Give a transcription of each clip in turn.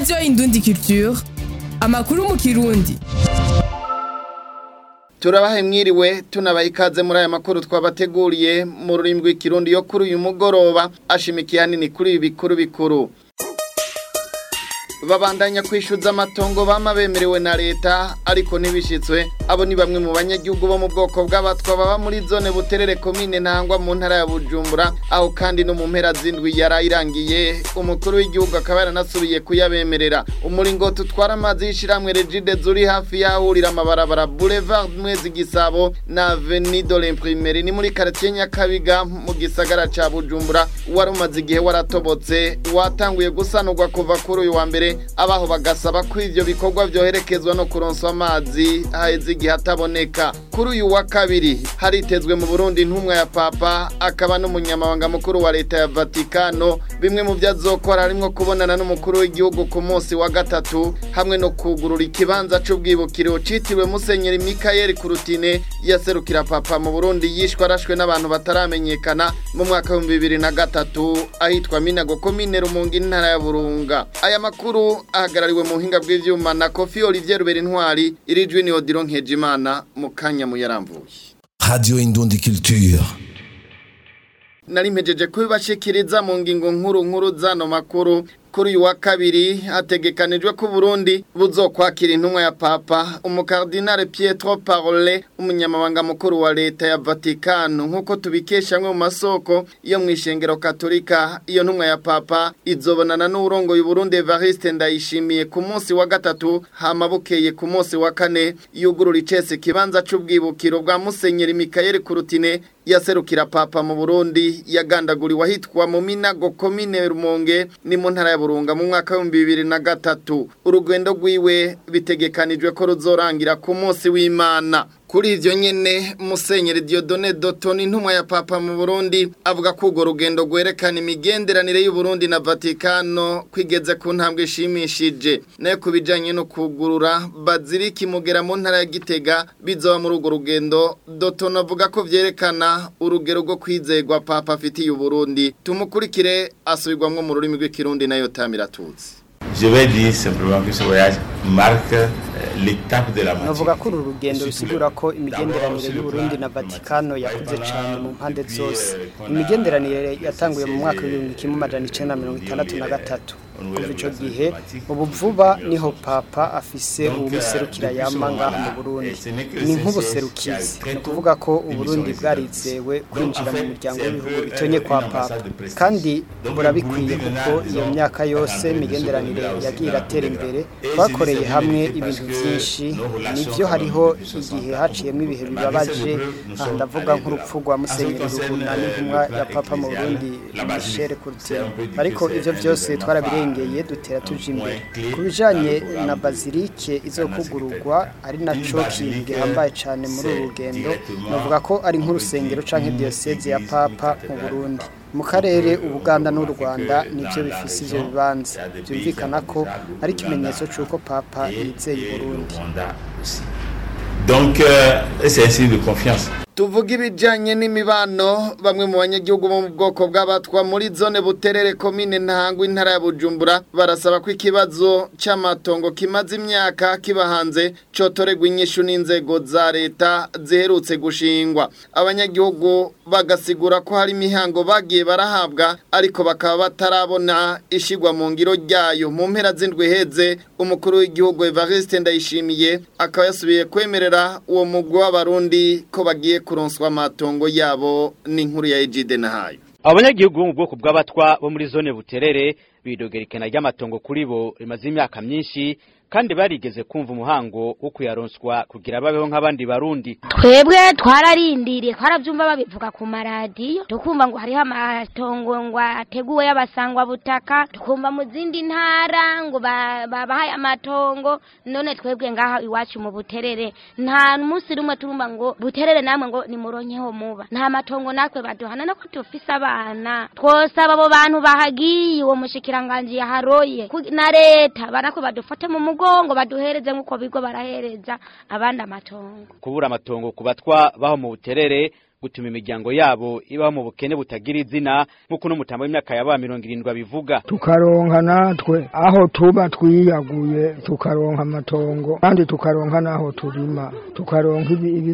radiyo indundi culture amakuru mu kirundi turabahe mwiriwe tunabaha ikaze muri aya makuru twabateguriye mu rurimi rw'ikirundi yo kuri uyu mugoroba ashimikiye hanini kuri ibi bikuru bikuru babandanya kwishyuza amatongo bama bemerewe na leta ariko ntibishyitswe abo ni bamwe mu banyagihugu bo mu bwoko bw'abatwa baba muri zone buterere komine ntangwa mu ntara ya bujumbura aho kandi no mu mpera z'indwi yarayirangiye umukuru w'igihugu akaba yaranasubiye kuyabemerera umuringoti utwara amazi y'ishyirahamwe regide zuri hafi y'ahurira amabarabara boulevard mwezi gisabo na avenue de l'imprimerie ni muri quartier nyakabiga mu gisagara ca bujumbura wari umaze igihe waratobotse watanguye gusanurwa kuva kuri uyu wa mbere abaho bagasaba ko ivyo bikorwa vyoherekezwa no kuronswa amazi haheze igihe ataboneka kuri uyu wa kabiri haritezwe mu burundi intumwa ya papa akaba n'umunyamabanga mukuru wa leta ya vatikano bimwe mu vyo azokora harimwo kubonana n'umukuru w'igihugu ku munsi wa gatatu hamwe no kugurura ikibanza c'ubwibukiro citiriwe musenyeri mikayeli kurutine yaserukira papa mu burundi yishwe arashwe n'abantu bataramenyekana mu mwaka w'ibihumbi bibiri na gatatu ahitwa minago komine rumunga intara ya burunga aya makuru ahagarariwe mu buhinga bw'ivyuma na kofi olivier rubera intwari iri jwi ni odiro nkejimana mu kanya muyaramvuye Radio Indundi Culture. nari mpejeje kubibashikiriza mu ngingo nkuru nkuru zano makuru kuri uyu wa kabiri hategekanijwe ko Burundi buzokwakira intumwa ya Papa umukardinale Pietro Parole umunyamabanga mukuru wa leta ya Vatikano nkuko tubikesha mu masoko iyo mu ishengero katolika iyo ntumwa ya Papa izobonana n'urongo y'u Burundi Evariste Ndayishimiye ku munsi wa gatatu hamabukeye ku munsi wa kane yugurura icese kibanza c'ubwibukiro bwa Musenyeri Mikael Kurutine yaserukira Papa mu Burundi yagandaguriwe ahitwa mu Minago komine Rumonge ni mu ntara ya burunga mu mwaka w'ibihumbi bibiri na gatatu urugendo rwiwe bitegekanijwe ko ruzorangira ku munsi w'imana kuri ivyo nyene musenyeri Diodone Dotoni intumwa ya papa mu Burundi avuga ko urwo rugendo rwerekana imigenderanire y'u Burundi na Vatikano kwigeze ku ntambwe ishimishije nayo kubijanye no kugurura baziliki mugera mu ntara ya Gitega bizoba muri urwo rugendo Dotoni avuga ko vyerekana urugero rwo kwizegwa papa afitiye u Burundi tumukurikire asubirwamwo mu rurimi rw'ikirundi nayo tamiratutsi Je vais dire simplement que ce voyage marque euh, l'étape de la navuga maturité. ko uru rugendo rusigura ko imigenderanire y'uburundi na vatikano yakuze cyane mu mpande zose imigenderanire yatanguye mu mwaka w'ibihumbi kimwe amajana icenda na mirongo itandatu na gatatu kuva ico gihe ubu vuba niho papa afise uwumuserukira yama ngaha mu burundi ni nk'ubuserukizi ni ukuvuga ko uburundi bwarizewe kwinjira mu muryango w'ibihugu bitonye kwa papa kandi burabikwiye kuko iyo myaka yose imigenderanire yagiye iratera imbere twakoreye hamwe ibintu byinshi nivyo hariho igihe haciyemo ibihe bibabaje aha ndavuga nk'urupfu rwa musenyeri ruguna n'intumwa ya papa mu burundi michel curtin ariko ivyo byose twarabirengeye dutera tuja imbere ku bijanye na bazilike izokugururwa ari naco kintu gihambaye cane muri uru rugendo navuga ko ari nk'urusengero canke diyoseze ya papa mu burundi mu karere ubuganda n'u rwanda nibyo bifise ivyo bibanza byumvikana ko ari ikimenyetso c'uko papa yizeye uburundi Donc, euh, c'est un signe de confiance. tuvuga ibijyanye n'imibano bamwe mu banyagihugu bo mu bwoko bw'abatwa muri zone buterere komine ntangwa intara ya bujumbura barasaba ko ikibazo cy'amatongo kimaze imyaka kiba hanze cyotorerwa inyishu n'inzego za leta ziherutse gushingwa abanyagihugu bagasigura ko hari imihango bagiye barahabwa ariko bakaba batarabona ishigwa mu ngiro ryayo mu mpera z'indwi heze umukuru w'igihugu Evariste Ndayishimiye akaba yasubiye kwemerera uwo mugwi w'abarundi ko bagiye kuronswa amatongo yabo n'inkuru ya Ejide Nahayo abanyagihugu bo mu bwoko bw'abatwa bo muri zone buterere bidogera ikena ry'amatongo kuri bo rimaze imyaka myinshi kandi barigeze kumva umuhango wo kuyaronswa kugira babeho nk'abandi barundi twebwe twararindiriye twarabyumva babivuga ku maradiyo tukumva ngo hariho amatongo ngo ateguwe y'abasangwa butaka tukumva mu zindi ntara ngo ba- babahaye amatongo none twebwe ngaha iwacu mu buterere nta munsi rumwe turumva ngo buterere namwe ngo nimuronkeho muba nta matongo natwe baduhana nako tufise abana twosaba abo bantu bahagiye uwo mushikiranganji yaharoye ku- na leta banako badufate mu mugongo baduhereze nk'uko bigo barahereza abandi amatongo kubura amatongo ku batwa baho mu buterere gutuma imiryango yabo ibaho mu bukene butagira izina nk'uko n'umutambo w'imyaka yaba mirongo irindwi abivuga tukaronka natwe aho tuba twiyaguye tukaronka amatongo kandi tukaronka n'aho turima tukaronka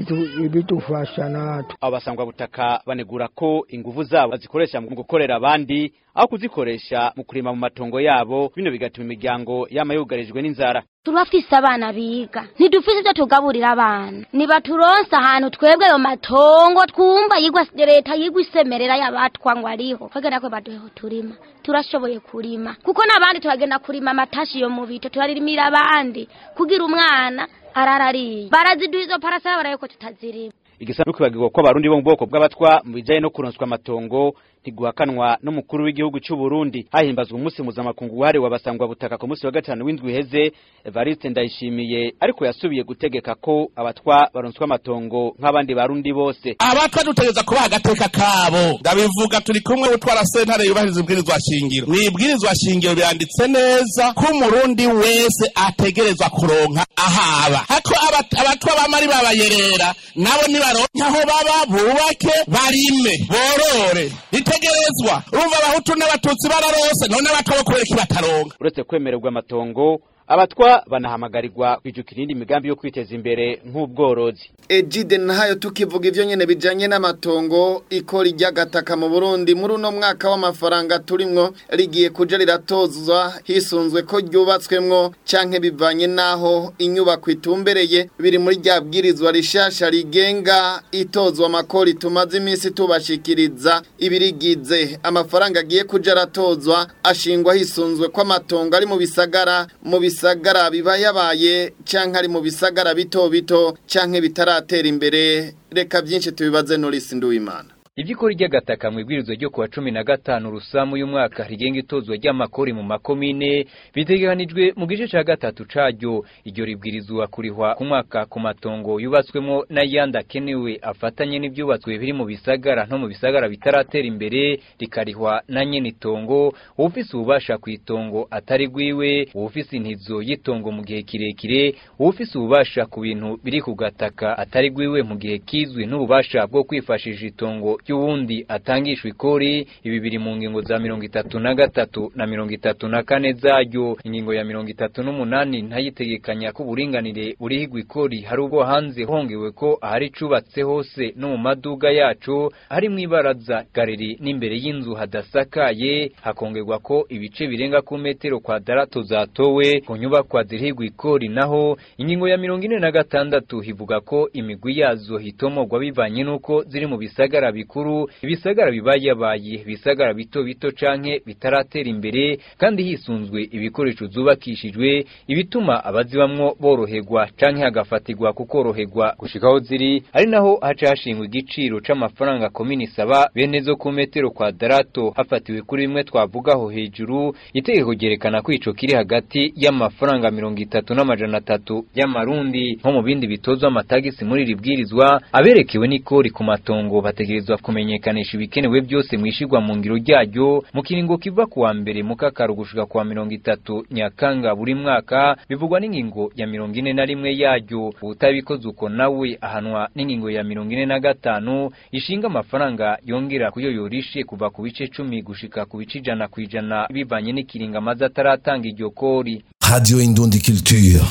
ibidufasha natwe abo basangwa butaka banegura ko inguvu zabo bazikoresha mu gukorera abandi aho kuzikoresha mu kurima mu matongo yabo bino bigatuma imiryango yama yugarijwe n'inzara turafise abana biga ntidufise ivyo tugaburira abana nibaturonse ahantu twebwe ayo matongo twumva yigwa leta yigwa isemerera y'abatwa ngo ariho twagenda kwe baduheho turima turashoboye kurima kuko n'abandi turagenda kurima amatashi yo mu bito turarimira abandi kugira umwana ararariye baraziduha izo parasera barayeko tutazirima igisa no kwibagirwa ko abarundi bo mu bwoko bw'abatwa mu bijanye no kuronswa amatongo ntiguhakanwa n'umukuru w'igihugu cy'u Burundi hahimbazwa umunsi mpuzamakungu wahariwe abasangwa butaka ku munsi wa gatanu w'indwi iheze Evariste Ndayishimiye ariko yasubiye gutegeka ko abatwa baronswa amatongo nk'abandi barundi bose abatwa dutegereza kubaha agateka kabo ndabivuga turi kumwe utwara sentare yubahiriza ibwirizwa shingiro mu ibwirizwa shingiro biranditse neza ko umurundi wese ategerezwa kuronka ahaba hako abatwa bamari babayerera nabo nibaronke aho baba bubake barime borore bitegerezwa urumva abahutu n'abatutsi bararose none abatwa bo kubera iki bataronka uretse kwemererwa amatongo abatwa banahamagarirwa kwijukira iyindi migambi yo kwiteza imbere nk'ubworozi Ejide nahayo tukivuga ivyo nyene bijanye n'amatongo ikora iryagataka mu Burundi muri uno mwaka w'amafaranga turimwo rigiye kuja riratozwa hisunzwe ko ryubatswemwo canke bivanye naho inyubako itumbereye biri muri rya bwirizwa rishasha rigenga itozwa amakori tumaze iminsi tubashikiriza ibirigize amafaranga agiye kuja aratozwa ashingwa hisunzwe ko amatongo ari mu bisagara mu bisagara biba yabaye canke ari mu bisagara bito bito canke bitaratera imbere reka byinshi tubibaze Norris Nduwimana Ivyikora ry'agataka mu ibwirizwa ryo kuwa cumi na gatanu rusamu y'umwaka rigenga itozwa ry'amakori mu makomine bitegekanijwe mu gice ca gatatu caryo iryo ribwirizwa kurihwa ku mwaka ku matongo yubatswemo n'ayandi akenewe afatanye n'ivyubatswe biri mu bisagara no mu bisagara bitaratera imbere rikarihwa na nyene itongo uwufise ububasha ku itongo atari gwiwe uwufise intizo y'itongo mu gihe kirekire uwufise ububasha ku bintu biri ku gataka atari gwiwe mu gihe kizwi n'ububasha bwo kwifashisha itongo ry'uwundi atangishwa ikori ibi biri mu ngingo za mirongo itatu na gatatu na mirongo itatu na kane zaryo ingingo ya mirongo itatu n'umunani ntayitegekanya ko uburinganire burihigwa ikori hari ubwo hanze hongewe ko ahari cubatse hose no mu maduga yacu hari mu ibaraza galeri n'imbere y'inzu hadasakaye hakongerwa ko ibice birenga ku metero kwadarato zatowe ku nyubakwa zirihigwa ikori naho ingingo ya mirongo ine na gatandatu hivuga ko imigwi yazo hitomogwa bivanye n'uko ziri mu bisagara bikuru ibisagara bibayabaye ibisagara bito bito canke bitaratera imbere kandi hisunzwe ibikoresho zubakishijwe ibituma abazibamwo boroherwa canke hagafatirwa kukoroherwa gushikaho ziri ari naho haca hashingwa igiciro c'amafaranga komini saba bene zo ku metero kwadarato hafatiwe kuri bimwe twavugaho hejuru itegeko ryerekana ko ico kiri hagati y'amafaranga mirongo itatu n'amajana atatu y'amarundi nko mu bindi bitozwa amatagisi muri iri bwirizwa aberekewe n'ikori ku matongo bategerezwa kumenyekanisha ibikenewe byose mwishigwa mu ngiro ryaryo mu kiringo kiva kuwa mbere mu kakaro gushika kuwa mirongo itatu nyakanga buri mwaka bivugwa n'ingingo ya mirongo ine na rimwe yaryo ubutabikoze uko nawe ahanwa n'ingingo ya mirongo ine na gatanu ishinga amafaranga yongera kuyo yorishe kuva ku bice cumi gushika ku bice ijana ku ijana bivanye n'ikiringo amaze ataratanga iryo kori Radio Indundi Culture.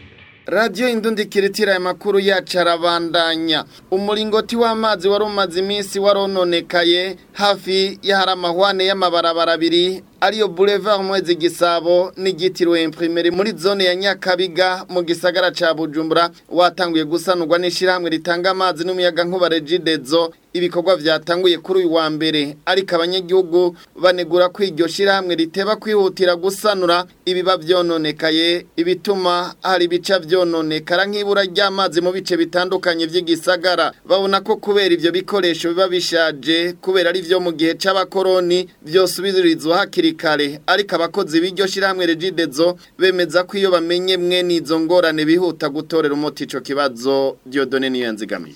radiyo indundi kiritira aya makuru yacu arabandanya umuringoti w'amazi wari umaze iminsi warononekaye hafi y'ahari amahwane y'amabarabara abiri ariyo boulevard mwezi gisabo n'igitiriwe imprimeri muri zone ya nyakabiga mu gisagara ca bujumbura watanguye gusanurwa n'ishirahamwe ritanga amazi n'umuyaga nkuba regidezo ibikorwa vyatanguye kuri uyu wa mbere ariko abanyagihugu banegura ko iryo shirahamwe riteba kwihutira gusanura ibiba vyononekaye ibituma hari ibica vyononekara nk'ibura ry'amazi mu bice bitandukanye vy'igisagara babona ko kubera ivyo bikoresho biba bishaje kubera ari vyo mu gihe c'abakoroni vyosubirizwa hakiri kare ariko abakozi b'iryo shirahamwe regidezo bemeza ko iyo bamenye mwe n'izo ngorane bihuta gutorera umuti ico kibazo Dieudonne Niyanzigamiye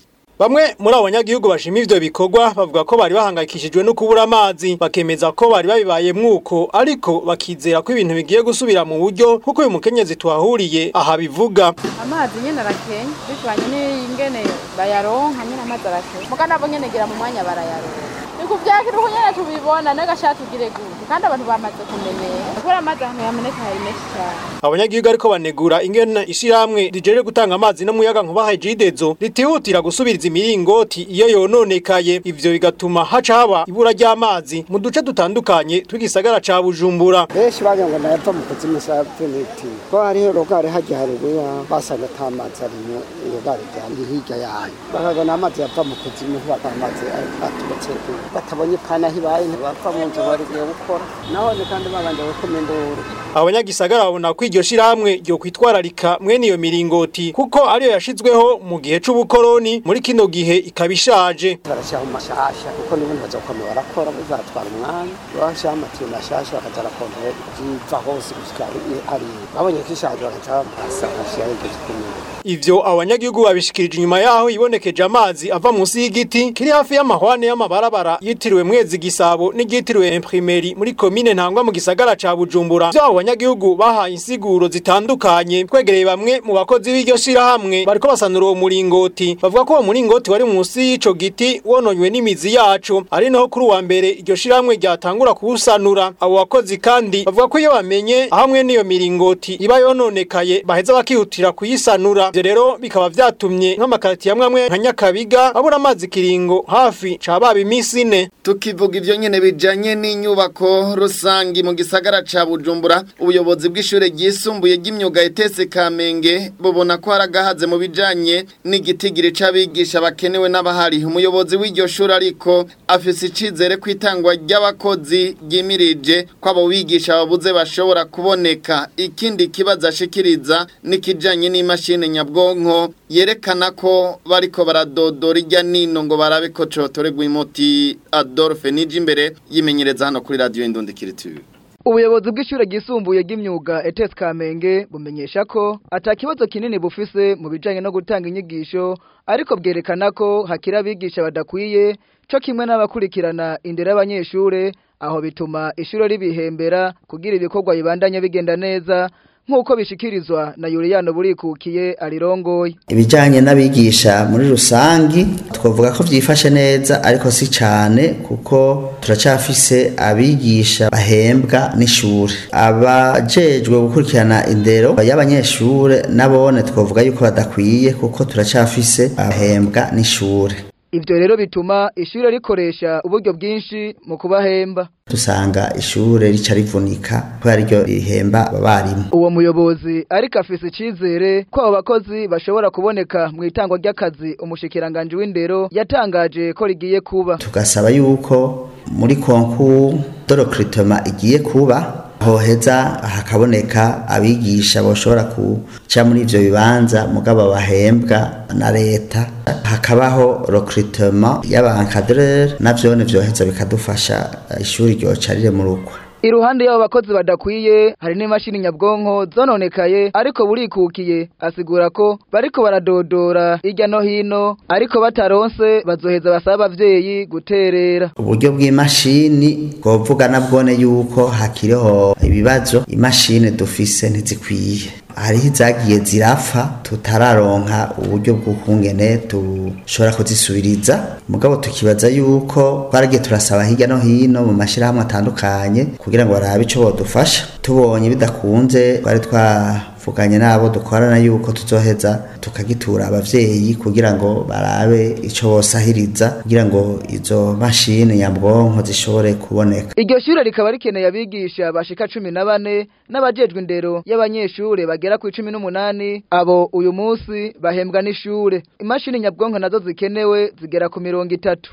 bamwe muri abo banyagihugu bashima ivyo bikorwa bavuga ko bari bahangayikishijwe no kubura amazi bakemeza ko bari babibaye mwuko ariko bakizera ko ibintu bigiye gusubira mu buryo kuko uyu mukenyezi tuhahuriye aha bivuga amazi nyene arakenya bivanye n'ingene bayaronka nyene amazi arakenya muga nabo nyene gira mu mwanya barayaronka ni kuvyakira uko nyene tubibona n'agashaka tugire gute kandi abantu bamaze kumenyera kubera amazi ahantu yameneka hari menshi cane abanyagihugu ariko banegura ingene ishirahamwe rijeje gutanga amazi n'umuyaga nkuba hajidezo ritihutira gusubiriza imiringoti iyo yononekaye ivyo bigatuma haca haba ibura ry'amazi mu duce dutandukanye tw'igisagara ca Bujumbura benshi bagira ngo nayapfa mu kuzimu sa penalty ko hariho rogare hajya hareruya basanga ata mazi arimo iyo gare ryandi hirya yayo bakagana amazi yapfa mu kuzimu baka amazi aturutse batabonye pana hibaye ntibapfa mu nzu barigiye gukora naho ni kandi babanje gukoma induru abanyagisagara babona ko iryo shirahamwe ryo kwitwararika mwene iyo miringoti kuko ariyo yashizweho mu gihe c'ubukoroni muri kino gihe ikaba ishaje barashyiraho mashasha kuko n'ubundi bazokoma barakora bizatwara umwanya bashyiraho amatiyo mashasha bakaza barakontera ziva hose gushika ari babonye ko ishaje bakaca basa bashyiraho iryo zikomeye Ivyo abanyagihugu babishikirije inyuma yaho ibonekeje amazi ava munsi y'igiti kiri hafi y'amahwane y'amabarabara yitiriwe mwezi gisabo n'igitiriwe imprimeri muri komine ntangwa mu gisagara ca Bujumbura. Vyo abo banyagihugu bahaye insiguro zitandukanye twegereye bamwe mu bakozi b'iryo shirahamwe bariko basanura uwo muringoti bavuga ko uwo muringoti wari munsi y'ico giti wononywe n'imizi yaco ari naho kuri uwa mbere iryo shirahamwe ryatangura kuwusanura abo bakozi kandi bavuga ko iyo bamenye hamwe n'iyo miringoti iba yononekaye baheza bakihutira kuyisanura ivyo rero bikaba vyatumye nk'amakarati yamwe amwe nka Nyakabiga abura amazi kiringo hafi ca baba imisi ine tukivuga ivyo nyene bijanye n'inyubako rusangi mu gisagara ca Bujumbura ubuyobozi bw'ishure ryisumbuye ry'imyuga etese Kamenge bubona ko haragahaze mu bijanye n'igitigiri c'abigisha bakenewe n'abahari umuyobozi w'iryo shure ariko afise icizere ko itangwa ry'abakozi ryimirije ko abo bigisha babuze bashobora kuboneka ikindi kibazo ashikiriza n'ikijanye n'imashini nyabwonko yerekana ko bariko baradodora irya nino ngo barabe ko cotorerwa imoti Adolphe nije imbere yimenyereza hano kuri radio Indundikiritu Ubuyobozi bw'ishure ryisumbuye ry'imyuga ETS Kamenge bumenyesha ko atakibazo kinini bufise mu bijanye no gutanga inyigisho ariko bwerekana ko hakira abigisha badakwiye co kimwe n'abakurikirana indero y'abanyeshure aho bituma ishure ribihembera kugira ibikorwa bibandanye bigenda neza nk'uko bishikirizwa na Yuriyano burikukiye arirongoye ibijyanye n'abigisha muri rusangi twavuga ko byifashe neza ariko si cyane kuko turacyafise abigisha bahembwa n'ishuri abajejwe gukurikirana indero y'abanyeshuri nabone twavuga yuko badakwiye kuko turacyafise abahembwa n'ishuri Ivyo rero bituma ishure rikoresha uburyo bwinshi mu kubahemba. Dusanga ishure rica rivunika kubera ryo rihemba abarimu. Uwo muyobozi ariko afise icizere ko abo bakozi bashobora kuboneka mu itangwa ry'akazi umushikiranganje w'indero yatangaje ko rigiye kuba. Tugasaba yuko muri konku dorokritema igiye kuba hoheza hakaboneka abigisha boshobora kuca muri ivyo bibanza mugabo bahembwa na leta hakabaho recrutement y'abankadreur navyone vyoheza bikadufasha ishuri ryoca rire mu rukwa Iruhande y'abo bakozi badakwiye hari n'imashini nyabwonko zononekaye ariko burikukiye asigura ko bariko baradodora irya no hino ariko bataronse bazoheza basaba abavyeyi guterera uburyo bw'imashini bwovuga nabwone yuko hakiriho ibibazo imashini dufise ntizikwiye hariho izagiye zirapfa tutararonka uburyo bw'ukungene dushobora kuzisubiriza mugabo tukibaza yuko twaragiye turasaba hirya no hino mu mashyirahamwe atandukanye kugira ngo barabe icyo bodufasha tubonye bidakunze twari twavuganye n'abo dukorana yuko tuzoheza tukagitura abavyeyi kugira ngo barabe icyo bosahiriza kugira ngo izo mashini nyabwonko zishobore kuboneka iryo shure rikaba rikeneye abigisha bashika cumi na bane n'abajejwe indero y'abanyeshure bagera ku icumi n'umunani abo uyu munsi bahembwa n'ishure imashini nyabwonko nazo zikenewe zigera ku mirongo itatu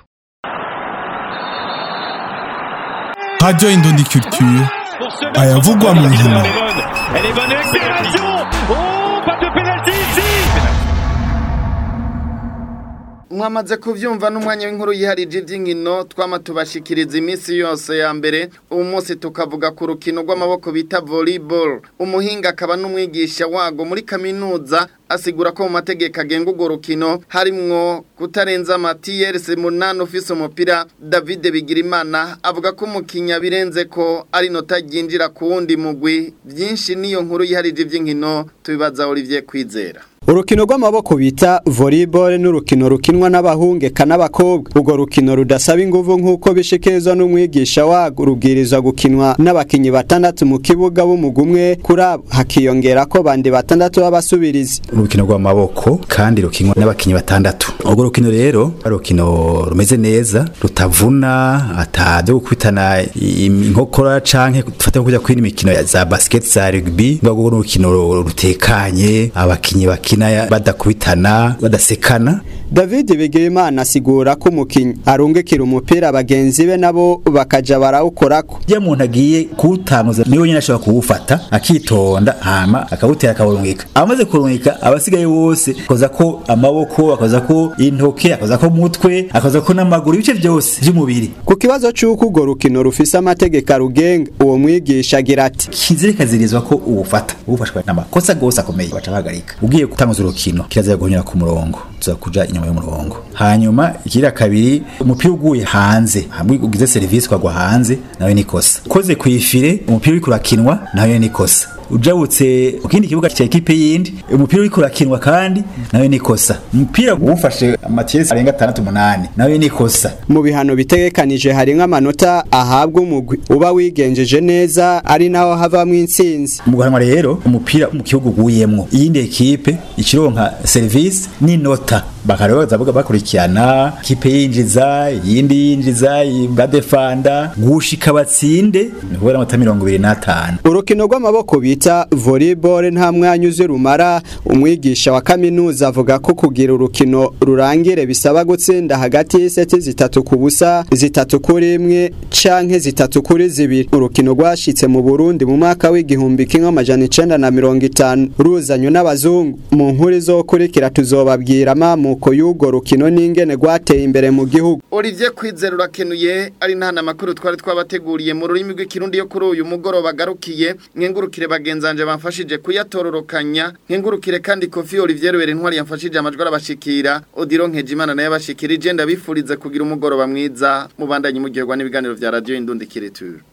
Radio Indundi Culture ayavugwa mu nkino mwamaze kuvyumva n'umwanya w'inkuru yiharije ivy'inkino twama tubashikiriza iminsi yose ya mbere uyu munsi tukavuga ku rukino rw'amaboko bita volleyball umuhinga akaba n'umwigisha wago muri kaminuza asigura ko mu mategeko agenga urwo rukino harimwo kutarenza amatiyerese munani ufise umupira David Bigirimana avuga ko umukinya birenze ko ari nota ryinjira ku wundi mugwi byinshi niyo nkuru yiharije iby'inkino tubibaza Olivier Kwizera urukino rw'amaboko bita volleyball n'urukino rukinwa n'abahungeka n'abakobwa urwo rukino rudasaba inguvu nk'uko bishikirizwa n'umwigisha warwo rubwirizwa gukinwa n'abakinyi batandatu mu kibuga b'umugumwe kuri abo hakiyongera ko bandi batandatu b'abasubirizi urukino rw'amaboko kandi rukinwa n'abakinyi batandatu urwo rukino rero urukino rumeze neza rutavuna atabyo gukubitana inkokora canke dufate kujya kwina imikino za basket za rugby urwo rukino rutekanye abakinyi bakina badakubitana badasekana David Bigirimana asigura ko umukinyi arungikira umupira bagenzi be nabo bakaja barawukorako iyo umuntu agiye kuwutanuza niwe nyine ashobora kuwufata akitonda hama akawutera akawurungika amaze kurungika abasigaye bose akoza ko amaboko akoza ko intoke akoza ko umutwe akoza ko n'amaguru ibice byose by'umubiri ku kibazo c'uko urwo rukino rufise amategeko arugenga uwo mwigisha agira ati kizire kazirizwa ko uwufata uwufashwe n'amakosa gose akomeye baca bahagarika ugiye gutanguza urukino kirazira guhonyera ku murongo tuza kuja inyuma y'umurongo hanyuma ikira kabiri umupira uguye hanze hamwe ugize service kwagwa hanze nawe nikosa koze kwifire umupira uri kurakinwa nawe nikosa ujabutse mu kindi kibuga cya ekipe yindi umupira uri kurakinwa kandi nawe nikosa umupira uwufashe amatiyesi arenga atandatu umunani nawe nikosa mu bihano bitegekanije hari nk'amanota ahabwa umugwi uba wigenjeje neza ari naho havamwo intsinzi mu guhanwa rero umupira mu kibuga uguyemwo iyindi ekipe ikironka service n'inota bakaroza bakurikirana kipe yinjiza yindi yinjiza badefanda gushika batsinde ni kubera amata mirongo ibiri n'atanu urukino rw'amaboko bita volleyball nta mwanya uzi rumara umwigisha wa kaminuza avuga ko kugira urukino rurangire bisaba gutsinda hagati y'iseti zitatu ku busa zitatu kuri imwe canke zitatu kuri zibiri urukino rwashitse mu Burundi mu mwaka w'igihumbi kimwe amajana icenda na mirongo itanu ruzanywe n'abazungu mu nkuru izokurikira tuzobabwira amamuko y'urwo rukino n'ingene rwateye imbere mu gihugu Olivier Kwizera urakenuye ari ntana makuru twari twabateguriye mu rurimi rw'ikirundi yo kuri uyu mugoroba garukiye nkengurukire bagenzanje bamfashije kuyatororokanya nkengurukire kandi Kofi Olivier Rubere ntwari yamfashije amajwi arabashikira Odiro Nkejimana naye abashikirije ndabifurize kugira umugoroba mwiza mubandanye mugirwa n'ibiganiro vya radio Indundi Kireture